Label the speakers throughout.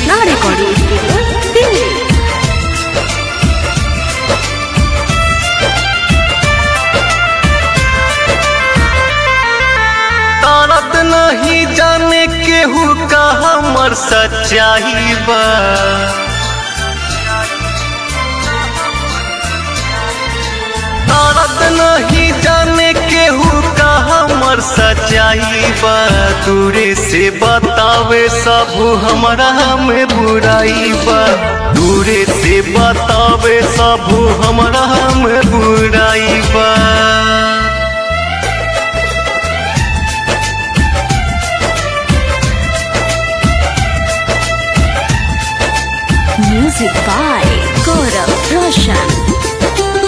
Speaker 1: Krishna recording studio Delhi
Speaker 2: तारत नहीं जाने केहू का हमर सच्चाई बा तारत नहीं जाने केहू का हमर सच्चाई बा दूरे से बतावे सब हमरा में बुराई बा दूरे से बतावे सब हमरा में बुराई बा
Speaker 1: म्यूजिक बाय गौरव रोशन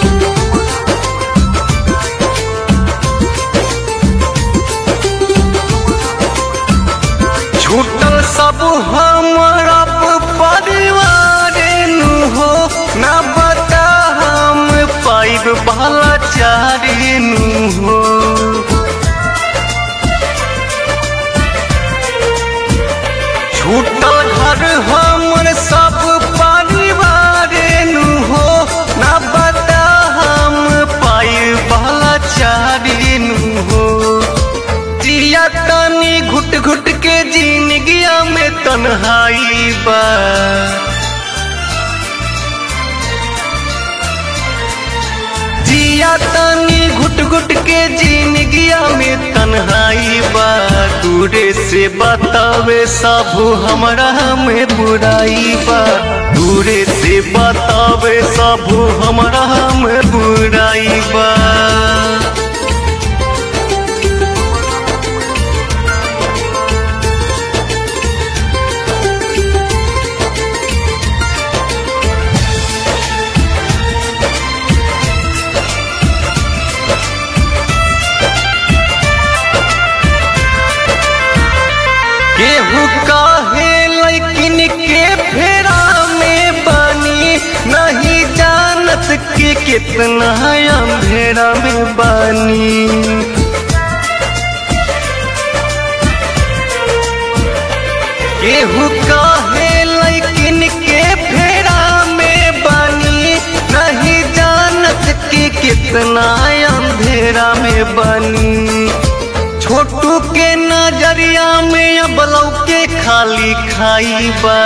Speaker 2: छूटल सब हमारा परिवार नु हो न बता हम पाइब बाला चारी नु हो छूटल घर हमर सब परिवार नु हो न बता हम पाइब बाला चारी नु हो जिया तनी घुट घुट के जिंदगिया में तन्हाई बा जिया तनी घुट घुट के जिंदगिया में तन्हाई बा दूरे से बतावे सब हमरा में बुराई बा दूरे से बतावे सब हमरा में बुराई बा केहू काहे लेकिन के फेरा में बानी नहीं जानत के कितना अंधेरा में बानी केहू काहे लेकिन के फेरा में बानी नहीं जानत के कितना अंधेरा में बानी छोटू के नजरिया में अब लौके खाली खाई बा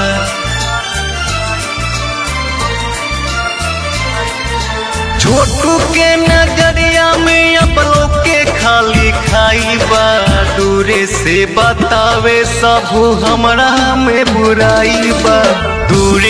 Speaker 2: छोटू के नजरिया में अब लौके खाली खाई बा दूरे से बतावे सब हमरा में बुराई बा दूरे